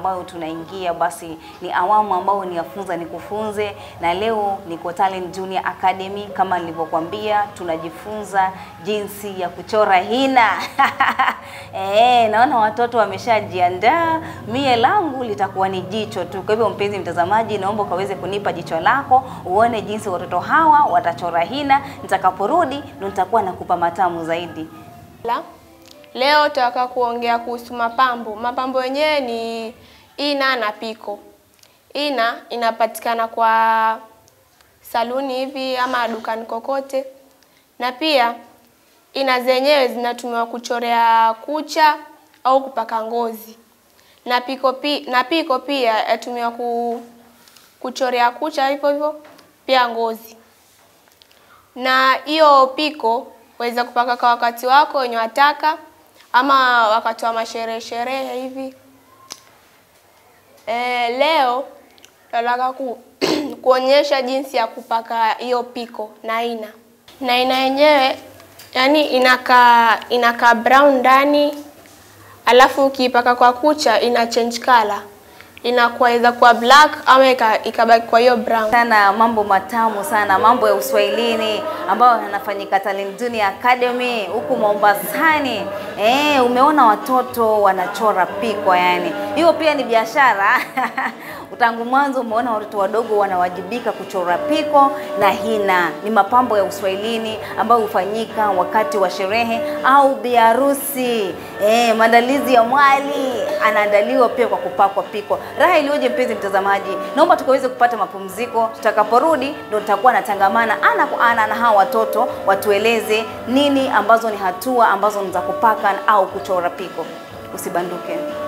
ambayo tunaingia, basi ni awamu ambayo ni yafunza ni kufunze, na leo niko Talent Junior Academy. Kama nilivyokuambia, tunajifunza jinsi ya kuchora hina Eh, naona watoto wameshajiandaa. Mie langu litakuwa ni jicho tu. Kwa hivyo, mpenzi mtazamaji, naomba ukaweze kunipa jicho lako uone jinsi watoto hawa watachora hina. Nitakaporudi ndo nitakuwa nakupa matamu zaidi. La. Leo tutaka kuongea kuhusu mapambo. Mapambo yenyewe ni ina na piko. Ina inapatikana kwa saluni hivi ama dukani kokote, na pia ina zenyewe zinatumiwa kuchorea kucha au kupaka ngozi, na piko, pi, na piko pia yatumiwa ku, kuchorea kucha hivyo hivyo pia ngozi. Na hiyo piko waweza kupaka kwa wakati wako wenye wataka ama wakati wa masherehe sherehe hivi. E, leo nataka ku, kuonyesha jinsi ya kupaka hiyo piko na ina na ina yenyewe yani inakaa inakaa brown ndani, alafu ukiipaka kwa kucha ina change color, inakuwa iza kuwa black ama ikabaki kwa hiyo brown. sana mambo matamu sana, mambo ya uswahilini ambayo yanafanyika Talent Junior Academy huku Mombasani. Eh, umeona watoto wanachora pikwa, yani hiyo pia ni biashara tangu mwanzo umeona watoto wadogo wanawajibika kuchora piko na hina. Ni mapambo ya uswahilini ambayo hufanyika wakati wa sherehe au biharusi. Eh, maandalizi ya mwali anaandaliwa pia kwa kupakwa piko. Raha iliyoje mpenzi mtazamaji, naomba tukaweze kupata mapumziko. Tutakaporudi ndo tutakuwa natangamana ana kwa ana na hawa watoto watueleze nini ambazo ni hatua ambazo ni za kupaka au kuchora piko. Usibanduke.